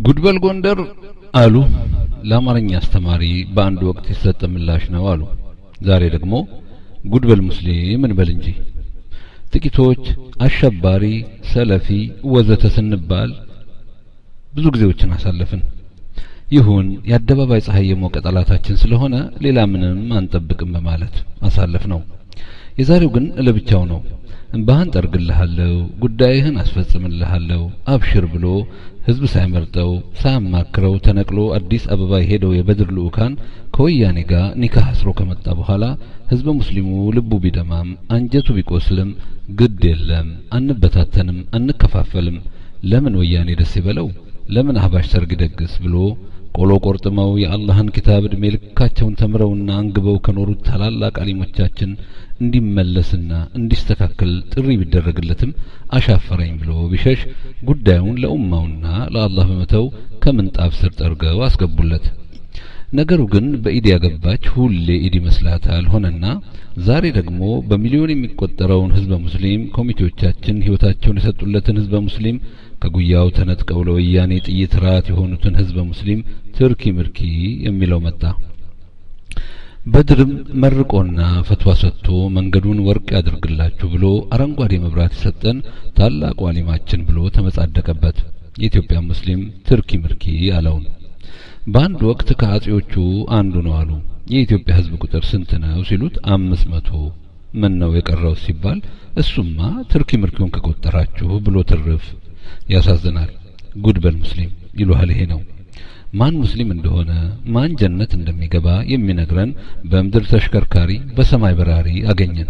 ጉድበል ጎንደር አሉ ለአማርኛ አስተማሪ በአንድ ወቅት የተሰጠ ምላሽ ነው አሉ። ዛሬ ደግሞ ጉድበል ሙስሊም እንበል እንጂ ጥቂቶች አሸባሪ፣ ሰለፊ ወዘተ ስንባል ብዙ ጊዜዎችን አሳለፍን። ይሁን የአደባባይ ፀሐይ የሞቀ ጠላታችን ስለሆነ ሌላ ምንም አንጠብቅም በማለት አሳለፍ ነው። የዛሬው ግን ለብቻው ነው። እንባህን ጠርግልሃለሁ፣ ጉዳይህን አስፈጽምልሃለሁ፣ አብሽር ብሎ ህዝብ ሳይመርጠው ሳያማክረው ተነቅሎ አዲስ አበባ የሄደው የበድር ልኡካን ከወያኔ ጋር ኒካህ አስሮ ከመጣ በኋላ ህዝበ ሙስሊሙ ልቡ ቢደማም አንጀቱ ቢቆስልም ግድ የለም አንበታተንም፣ አንከፋፈልም፣ ለምን ወያኔ ደስ ይበለው፣ ለምን አህባሽ ሰርግ ደግስ ብሎ ቆሎ ቆርጥመው የአላህን ኪታብ እድሜ ልካቸውን ተምረውና አንግበው ከኖሩት ታላላቅ አሊሞቻችን እንዲመለስና እንዲስተካከል ጥሪ ቢደረግለትም አሻፈረኝ ብሎ ቢሸሽ ጉዳዩን ለኡማውና ለአላህ በመተው ከምንጣፍ ስር ጠርገው አስገቡለት። ነገሩ ግን በኢድ ያገባች ሁሌ ኢድ ይመስላታል ሆነና ዛሬ ደግሞ በሚሊዮን የሚቆጠረውን ህዝበ ሙስሊም ኮሚቴዎቻችን ህይወታቸውን የሰጡለትን ህዝበ ሙስሊም ከጉያው ተነጥቀው ለወያኔ ጥይት ራት የሆኑትን ህዝበ ሙስሊም ትርኪ ምርኪ የሚለው መጣ። በድርም መርቆና ፈትዋ ሰጥቶ መንገዱን ወርቅ ያድርግላችሁ ብሎ አረንጓዴ መብራት የሰጠን ታላቁ አሊማችን ብሎ ተመጻደቀበት። የኢትዮጵያ ሙስሊም ትርኪ ምርኪ አለውን። በአንድ ወቅት ከአጼዎቹ አንዱ ነው አሉ። የኢትዮጵያ ህዝብ ቁጥር ስንት ነው ሲሉት አምስት መቶ ምን ነው የቀረው ሲባል እሱማ ትርኪ ምርኪውን ከቆጠራችሁ ብሎ ትርፍ። ያሳዝናል። ጉድበል ሙስሊም ይሉሃል ይሄ ነው። ማን ሙስሊም እንደሆነ ማን ጀነት እንደሚገባ የሚነግረን በምድር ተሽከርካሪ በሰማይ በራሪ አገኘን።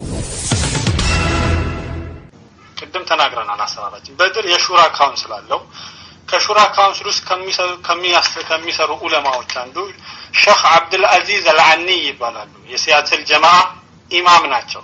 ቅድም ተናግረናል። አሰራራችን በድር የሹራ ካውንስል አለው። ከሹራ ካውንስል ውስጥ ከሚሰሩ ኡለማዎች አንዱ ሼክ አብዱል አዚዝ አልአኒ ይባላሉ። የሲያትል ጀማዓ ኢማም ናቸው።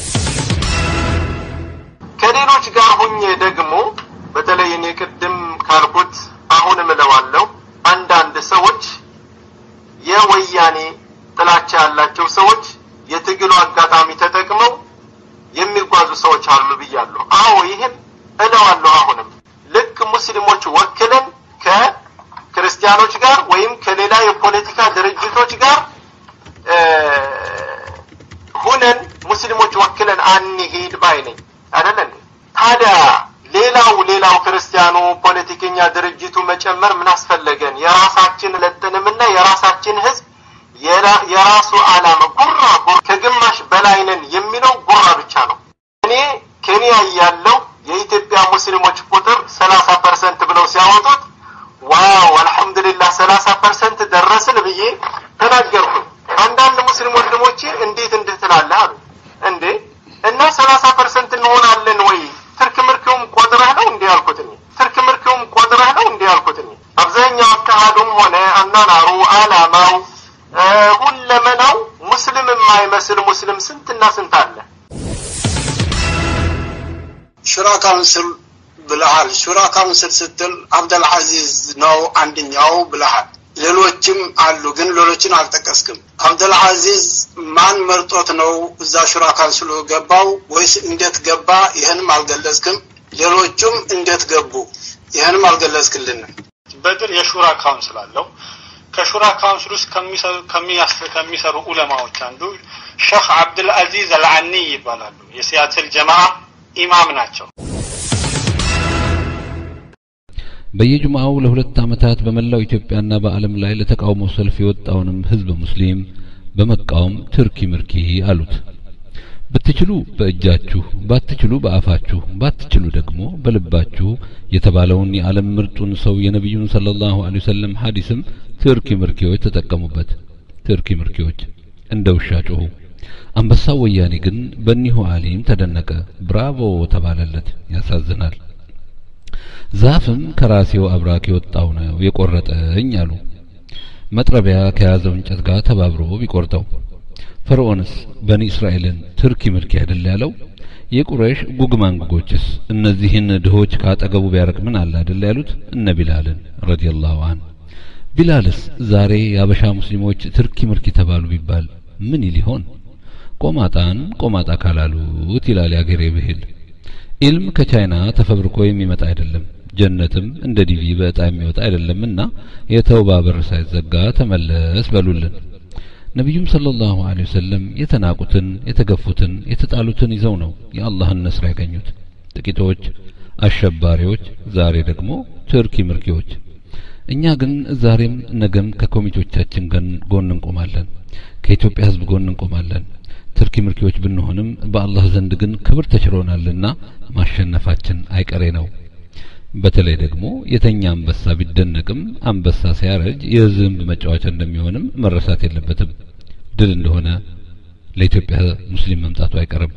ከሌሎች ጋር ሁኜ ደግሞ በተለይ እኔ ቅድም ካልኩት አሁን እምለዋለሁ አንዳንድ ሰዎች የወያኔ ጥላቻ ያላቸው ሰዎች የትግሉ አጋጣሚ ተጠቅመው የሚጓዙ ሰዎች አሉ ብያለሁ። አዎ ይህን እለዋለሁ። አሁንም ልክ ሙስሊሞች ወክለን ከክርስቲያኖች ጋር ወይም ከሌላ የፖለቲካ ድርጅቶች ጋር ሁነን ሙስሊሞች ወክለን አንሄድ ባይ ነኝ። አይደለ እንዴ? ታዲያ ሌላው ሌላው ክርስቲያኑ ፖለቲከኛ ድርጅቱ መጨመር ምን አስፈለገን? የራሳችን ለጥንምና የራሳችን ህዝብ የራሱ አላማ ጉራ ጉራ ከግማሽ በላይ ነን የሚለው ጉራ ብቻ ነው። እኔ ኬንያ ያለው የኢትዮጵያ ሙስሊሞች ቁጥር ሰላሳ ፐርሰንት ብለው ሲያወጡት ዋው አልሐምዱሊላህ ሰላሳ ፐርሰንት ደረስን ብዬ ተናገርኩኝ። አንዳንድ ሙስሊም ወንድሞቼ እንዴት እንድህ ትላለህ አሉ። እንዴ እና ሰላሳ ፐርሰንት እንሆናለን ወይ ትርክ ምርክውም ቆጥረህ ነው እንዲህ ያልኩት እኔ ትርክ ምርክውም ቆጥረህ ነው እንዲህ ያልኩት እኔ አብዛኛው አካሄዱም ሆነ አናናሩ አላማው ሁለመናው ሙስሊም የማይመስል ሙስሊም ስንትና ስንት አለ ሹራ ካውንስል ብለሃል ሹራ ካውንስል ስትል አብደልዓዚዝ ነው አንደኛው ብለሃል ሌሎችም አሉ ግን ሌሎችን አልጠቀስክም አብደልዓዚዝ ማን መርጦት ነው እዛ ሹራ ካውንስሉ ገባው ወይስ እንዴት ገባ ይህንም አልገለጽክም ሌሎቹም እንዴት ገቡ ይህንም አልገለጽክልንም በድር የሹራ ካውንስል አለው ከሹራ ካውንስል ውስጥ ከሚሰሩ ኡለማዎች አንዱ ሼክ አብዱል አዚዝ አልአኒ ይባላሉ የሲያትል ጀማዓ ኢማም ናቸው በየጁምዓው ለሁለት ዓመታት በመላው ኢትዮጵያና በዓለም ላይ ለተቃውሞ ሰልፍ የወጣውንም ህዝበ ሙስሊም በመቃወም ትርኪ ምርኪ አሉት። ብትችሉ በእጃችሁ ባትችሉ በአፋችሁ ባትችሉ ደግሞ በልባችሁ የተባለውን የዓለም ምርጡን ሰው የነቢዩን ሰለላሁ ዐለይሂ ወሰለም ሐዲስም ትርኪ ምርኪዎች ተጠቀሙበት። ትርኪ ምርኪዎች እንደ ውሻ ጮሁ። አንበሳው ወያኔ ግን በኒሁ አሊም ተደነቀ፣ ብራቮ ተባለለት። ያሳዝናል። ዛፍም ከራሴው አብራክ የወጣው ነው የቆረጠኝ አሉ። መጥረቢያ ከያዘው እንጨት ጋር ተባብሮ ቢቆርጠው ፈርዖንስ በኒ እስራኤልን ትርኪ ምርኪ አይደል ያለው? የቁረይሽ ጉግማንጉጎችስ እነዚህን ድሆች ካጠገቡ ቢያረቅ ምን አለ አይደል ያሉት? እነ ቢላልን ረዲየላሁ ዐን ቢላልስ ዛሬ የአበሻ ሙስሊሞች ትርኪ ምርኪ ተባሉ ቢባል ምን ይል ይሆን? ቆማጣን ቆማጣ ካላሉት ይላል ያገሬ ብሂል። ኢልም ከቻይና ተፈብርኮ የሚመጣ አይደለም። ጀነትም እንደ ዲቪ በዕጣ የሚወጣ አይደለምና የተውባ በር ሳይዘጋ ተመለስ በሉልን። ነቢዩም ሰለላሁ ዐለይሂ ወሰለም የተናቁትን፣ የተገፉትን፣ የተጣሉትን ይዘው ነው የአላህን ነስር ያገኙት። ጥቂቶች አሸባሪዎች፣ ዛሬ ደግሞ ትርኪ ምርኪዎች። እኛ ግን ዛሬም ነገም ከኮሚቴዎቻችን ጎን እንቆማለን፣ ከኢትዮጵያ ሕዝብ ጎን እንቆማለን። ትርኪ ምርኪዎች ብንሆንም በአላህ ዘንድ ግን ክብር ተችሮናልና ማሸነፋችን አይቀሬ ነው። በተለይ ደግሞ የተኛ አንበሳ ቢደነቅም አንበሳ ሲያረጅ የዝንብ መጫወቻ እንደሚሆንም መረሳት የለበትም። ድል እንደሆነ ለኢትዮጵያ ሙስሊም መምጣቱ አይቀርም።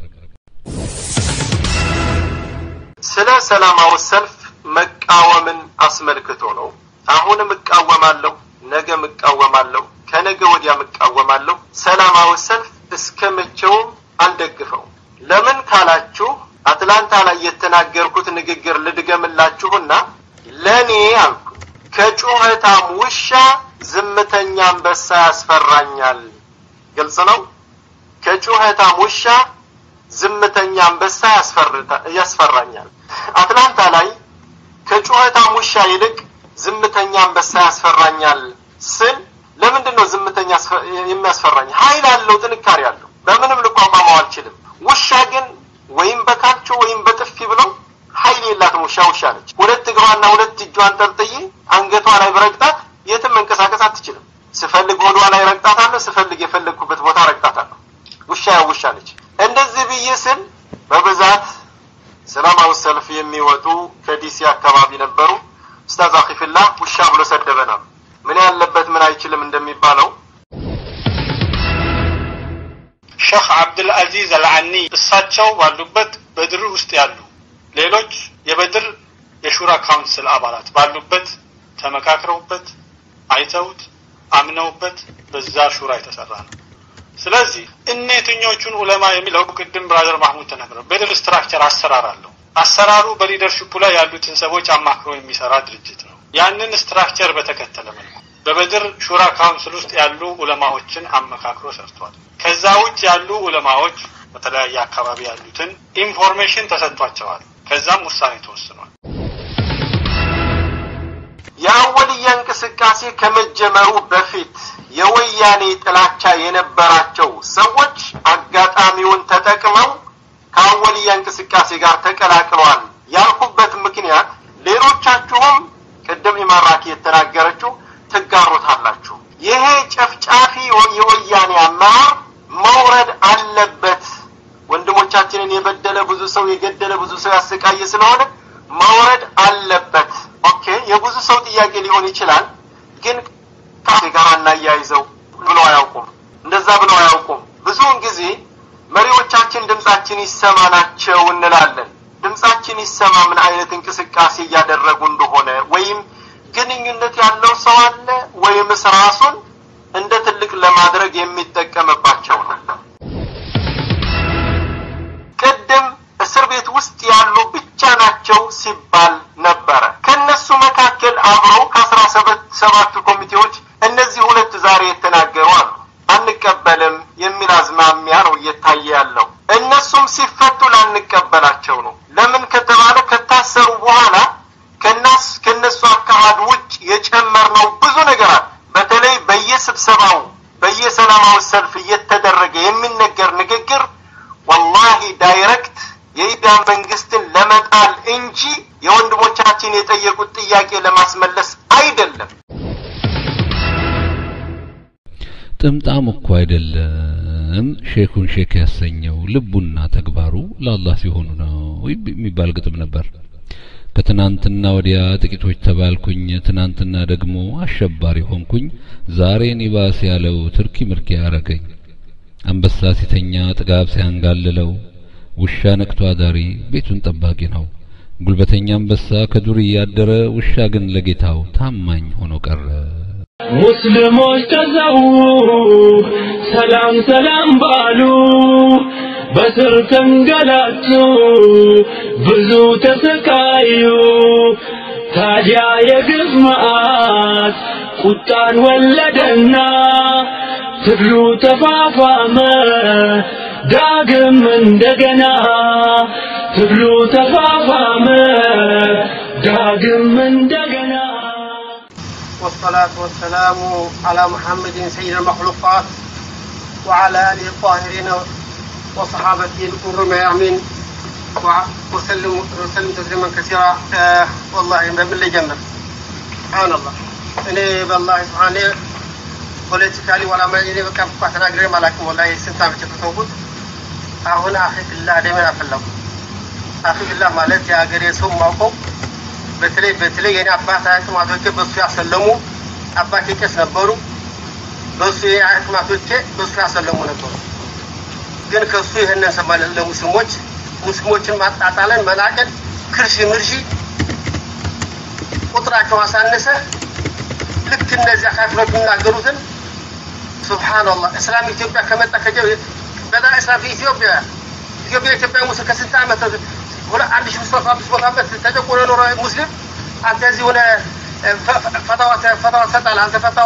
ስለ ሰላማዊ ሰልፍ መቃወምን አስመልክቶ ነው። አሁንም እቃወማለሁ፣ ነገም እቃወማለሁ፣ ከነገ ወዲያም እቃወማለሁ። ሰላማዊ ሰልፍ እስከ መቼውም አልደግፈው። ለምን ካላችሁ አትላንታ ላይ የተናገርኩት ንግግር ልድገምላችሁና ለኔ አልኩ ከጩኸታም ውሻ ዝምተኛ አንበሳ ያስፈራኛል። ግልጽ ነው። ከጩኸታም ውሻ ዝምተኛ አንበሳ ያስፈራኛል። አትላንታ ላይ ከጩኸታም ውሻ ይልቅ ዝምተኛ አንበሳ ያስፈራኛል ስል ለምንድን ነው ዝምተኛ የሚያስፈራኝ? ኃይል አለው፣ ጥንካሬ አለው። በምንም ልቋቋመው አልችልም። ውሻ ግን ወይም በካልቾ ወይም በጥፊ ብሎ ኃይል የላትም። ውሻ ውሻ ነች። ሁለት እግሯና ሁለት እጇን ጠርጥዬ አንገቷ ላይ ብረግጣት የትም መንቀሳቀስ አትችልም። ስፈልግ ሆዷ ላይ ረግጣታለሁ፣ ስፈልግ የፈለግኩበት ቦታ ረግጣታለሁ። ውሻ ያው ውሻ ነች። እንደዚህ ብዬ ስል በብዛት ሰላማዊ ሰልፍ የሚወጡ ከዲሲ አካባቢ ነበሩ። ኡስታዝ አኺፊላ ውሻ ብሎ ሰደበናል። ምን ያለበት ምን አይችልም እንደሚባለው ሼክ አብዱልአዚዝ አልዓኒ እሳቸው ባሉበት በድር ውስጥ ያሉ ሌሎች የበድር የሹራ ካውንስል አባላት ባሉበት ተመካክረውበት አይተውት አምነውበት በዛ ሹራ የተሰራ ነው። ስለዚህ እነ የትኞቹን ዑለማ የሚለው ቅድም ብራዘር ማህሙድ ተናግረው በድር ስትራክቸር አሰራር አለው። አሰራሩ በሊደርሽፑ ላይ ያሉትን ሰዎች አማክሮ የሚሰራ ድርጅት ነው። ያንን ስትራክቸር በተከተለ መልኩ በበድር ሹራ ካውንስል ውስጥ ያሉ ዑለማዎችን አመካክሮ ሰርቷል። ከዛ ውጭ ያሉ ዑለማዎች በተለያየ አካባቢ ያሉትን ኢንፎርሜሽን ተሰጥቷቸዋል። ከዛም ውሳኔ ተወስኗል። የአወልያ እንቅስቃሴ ከመጀመሩ በፊት የወያኔ ጥላቻ የነበራቸው ሰዎች አጋጣሚውን ተጠቅመው ከአወልያ እንቅስቃሴ ጋር ተቀላቅለዋል ያልኩበት ምክንያት ሌሎቻችሁም ቅድም ኢማራኪ የተናገረችው ትጋሩታላችሁ። ይሄ ጨፍጫፊ የወያኔ አመራር መውረድ አለበት። ወንድሞቻችንን የበደለ ብዙ ሰው የገደለ ብዙ ሰው ያሰቃየ ስለሆነ መውረድ አለበት። ኦኬ፣ የብዙ ሰው ጥያቄ ሊሆን ይችላል፣ ግን ጋር እናያይዘው ብለው አያውቁም። እንደዛ ብለው አያውቁም። ብዙውን ጊዜ መሪዎቻችን ድምጻችን ይሰማ ናቸው እንላለን። ድምጻችን ይሰማ ምን አይነት እንቅስቃሴ እያደረጉ እንደሆነ ወይም ግንኙነት ያለው ሰው አለ ወይምስ ራሱን እንደ ትልቅ ለማድረግ የሚጠቀምባቸው ነው። ቅድም እስር ቤት ውስጥ ያሉ ብቻ ናቸው ሲባል ነበረ። ከነሱ መካከል አብረው ከአስራ ሰባቱ ኮሚቴዎች እነዚህ ሁለት ዛሬ የተናገሩ አሉ። አንቀበልም የሚል አዝማሚያ ነው እየታየ ያለው። እነሱም ሲፈቱ ላንቀበላቸው ነው። ለምን ከተባለ ከታሰሩ በኋላ ከናስ ከነሱ አካሄድ ውጭ የጨመርነው ብዙ ነገር አለ። በተለይ በየስብሰባው በየሰላማዊ ሰልፍ እየተደረገ የሚነገር ንግግር ወላሂ ዳይሬክት የኢትዮጵያ መንግስትን ለመጣል እንጂ የወንድሞቻችን የጠየቁት ጥያቄ ለማስመለስ አይደለም። ጥምጣም እኮ አይደለም ሼኩን ሼክ ያሰኘው ልቡና ተግባሩ ለአላህ ሲሆኑ ነው የሚባል ግጥም ነበር። ከትናንትና ወዲያ ጥቂቶች ተባልኩኝ፣ ትናንትና ደግሞ አሸባሪ ሆንኩኝ፣ ዛሬን ይባስ ያለው ትርኪ ምርኪ ያረገኝ። አንበሳ ሲተኛ ጥጋብ ሲያንጋልለው፣ ውሻ ነቅቶ አዳሪ ቤቱን ጠባቂ ነው። ጉልበተኛ አንበሳ ከዱር እያደረ፣ ውሻ ግን ለጌታው ታማኝ ሆኖ ቀረ። ሙስሊሞች ተዘው ሰላም ሰላም ባሉ በስር ተንገላቱ ብዙ ተሰቃዩ። ታዲያ የግፍ መዓት ቁጣን ወለደና ትግሉ ተፋፋመ ዳግም እንደገና ትግሉ ተፋፋመ ዳግም እንደገና والصلاة والسلام على محمد سيد المخلوقات وعلى آله الطاهرين وصحابته الكر الميامين وع- وسلم وسلم تسليما كثيرا آه والله ما بالله جنة سبحان الله እኔ በላሂ ስብሓኔ ፖለቲካሊ ወላ እኔ በቃ እንኳ ተናግሬ አላውቅም። ወላሂ ስንት ዓመት የተተውኩት አሁን አኺፊላህ ደሜን አፈላሁ። አኺፊላህ ማለት የሀገሬ ሰው ማውቀው በተለይ በተለይ የኔ አባት አያትማቶቼ በሱ ያሰለሙ አባቴ ቄስ ነበሩ። በሱ የአያትማቶቼ በሱ ያሰለሙ ነበሩ። ግን ከሱ ይህንን ሰማለን ለሙስሊሞች ሙስሊሞችን ማጣጣለን፣ መናቀን፣ ክርሺ ምርሺ ቁጥራቸው አሳነሰ። ልክ እነዚያ ካፊሮች የሚናገሩትን ሱብሓነላህ እስላም ኢትዮጵያ ከመጣ ከጀ በጣም እስላም ኢትዮጵያ ኢትዮጵያ ኢትዮጵያ ሙስሊም ከስንት ዓመት ሁለ አንድ ሺህ ሶስት አምስት መቶ ዓመት ተጨቆነ ኖረ ሙስሊም አንተ እዚህ ሆነ ፈታዋ ፈታዋ ትሰጣለህ አንተ ፈታዋ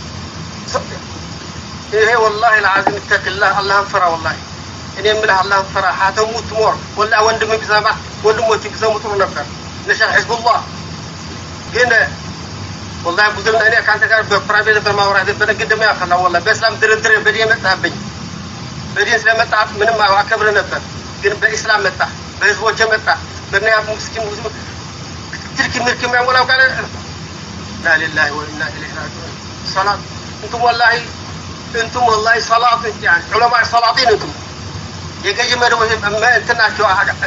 ይሄ ወላሂ ልዓዚም እተቅላህ አላህን ፍራ ወላሂ እኔ የምልህ አላህን ፍራ ሀተሙት ሞር ወላሂ ወንድም ቢሰማ ወንድሞች ቢሰሙ ጥሩ ነበር ነሻል ሕዝቡላህ ግን ወላሂ ብዙ እኔ ከአንተ ጋር በፕራይቬት ነበር ማውራት በነግድ ደግሞ ያፈላ ወላሂ በእስላም ድርድር በዲን መጣህብኝ በዲን ስለመጣ ምንም አከብር ነበር ግን በኢስላም መጣ በህዝቦች መጣ በምክንያት ምስኪን ብዙ ትልክ ምልክ የሚያሞላው ቃል ላ ሊላሂ ወኢና ኢለይሂ ራጂዑን ሰላት እንቱም ወላሂ እንቱም ወላሂ ሰላት يعني ዑለማ ሰላጢን እንቱም የገዢ መደቦች እንትን ናቸው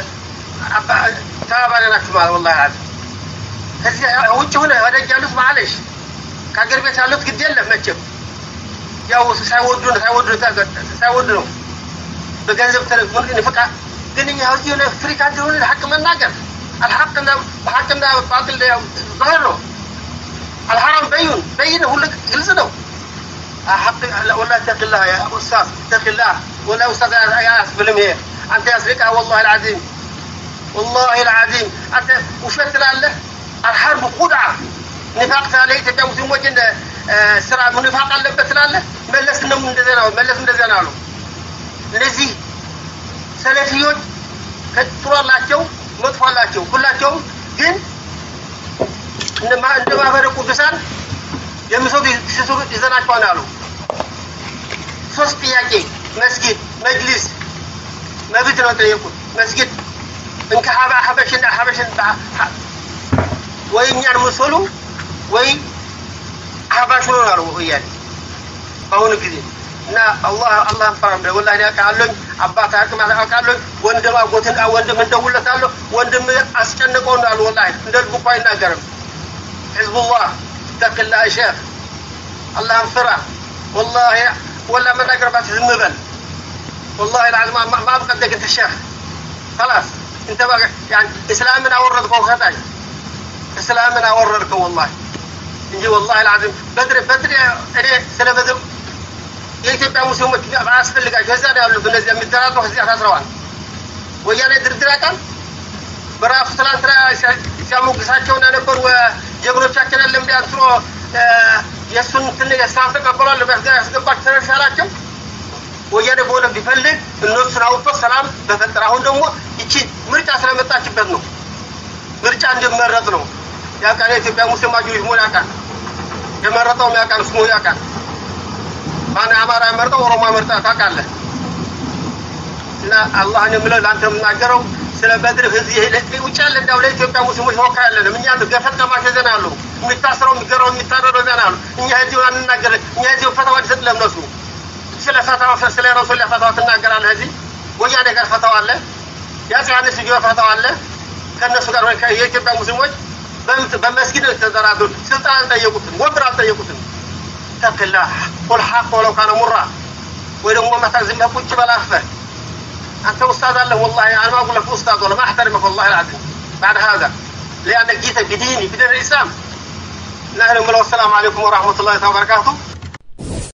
ተባባሪ ናቸው ማለት ወላሂ አለ ከዚህ ውጭ ሆነ ወደጅ ያሉት ማለሽ ከሀገር ቤት ያሉት ግድ የለም መቼም ያው ሳይወዱ ነው ሳይወዱ ሳይወዱ ነው በገንዘብ ተረግሞ ንፍቃ ግን እኛ እዚህ የሆነ ፍሪካ እንደሆነ ሀቅ መናገር አልሐቅና በሀቅና ባጥል ያው ظاهر ነው አልሐራም በይን በይን ሁሉ ግልጽ ነው حق ولا اتق الله يا استاذ اتق الله ولا استاذ يا اسفلم هي انت يسرقها والله العظيم والله العظيم انت وشت لاله الحرب خدعه نفاق ታለ ኢትዮጵያ ሙስሊሞች እንደ ስራ ንፋቅ አለበት ስላለ መለስ ነው እንደዚያ ነው መለስ እንደዚያ ነው አሉ እነዚህ ሰለፊዮች ጥሩ አላቸው መጥፎ አላቸው ሁላቸውም ግን እንደ ማህበረ ቅዱሳን የሚሰሩ ሲሰሩ ይዘናቸዋል አሉ ሶስት ጥያቄ መስጊድ መጅሊስ መብት ነው ጠየቁት መስጊድ እንከ ሀባ ሀበሽን ሀበሽን ወይ እኛን መሰሉ ወይ አህባሽ ነው አሉ ወያኔ በአሁኑ ጊዜ እና አላህ አላህ ፈራም ነው ወላሂ ያውቃለኝ አባት አቅም አውቃለኝ ወንድም አጎትን ወንድም እንደውለታለሁ ወንድም አስጨንቀው ነው አሉ ወላሂ እንደ ልቡ እኮ አይናገርም ህዝቡላህ ተቅላ ሼክ አላህን ፍራ ወላሂ ወላ መናገር ባት ዝም በል والله العظيم ما ما بقدك انت الشيخ خلاص انت بقى يعني اسلامنا اوردك وخطاي اسلامنا اوردك والله እንጂ ወላሂ العظيم በድር በድር እኔ ስለ በድር የኢትዮጵያ ሙስሊሞች አያስፈልጋቸው እዚያ ነው ያሉት እነዚህ የሚደራደሩ እዚያ ታስረዋል ወያኔ ድርድር ያውቃል በራሱ ትናንትና ሲያሞግሳቸውን የነበሩ ጀግኖቻችን አለ እንዲ አንስሮ የእሱን ትን የእስላም ተቀበሏል ያስገባቸው ተነሻላቸው ወያኔ በሆነ ቢፈልግ እነሱን አውጥቶ ሰላም በፈጠረ አሁን ደግሞ ይቺ ምርጫ ስለመጣችበት ነው ምርጫ እንዲመረጥ ነው ያውቃል የኢትዮጵያ ሙስሊም ማጆሪቲ መሆን ያውቃል የመረጠውም ያውቃል ስሙ ያውቃል ማን አማራ መርጠው ኦሮሞ መርጠ ታውቃለህ እና አላህን የምለው ለአንተ የምናገረው ስለ በድር ህዝብ ውጭ ያለ እንዳው ለኢትዮጵያ ሙስሊሞች ወካ ያለንም እኛ ገፈት ቀማሽ ዘና አሉ የሚታስረው የሚገረው የሚታረረው ዘና አሉ እኛ እዚሁ አንናገር እኛ እዚሁ ፈተዋ እንሰጥ ለእነሱ ስለ ፈተዋ ስለ ረሱል ፈተዋ ትናገራለህ እዚህ ወያኔ ጋር ፈተዋ አለ የአፄ ዮሐንስ ልጅ ፈተዋ አለ ከእነሱ ጋር የኢትዮጵያ ሙስሊሞች በመስጊድ ተደራድሩ ስልጣን አልጠየቁትም ወንበር አልጠየቁትም ተክላ ቁል ሐቅ ወለው ካነ ሙራ ወይ ደግሞ መታ ዝም ብለህ ቁጭ በላፈህ أنت أستاذ الله والله أنا ما أقول لك أستاذ ولا ما أحترمك والله العظيم بعد هذا لأنك جيت بديني بدين الإسلام نحن والسلام عليكم ورحمة الله وبركاته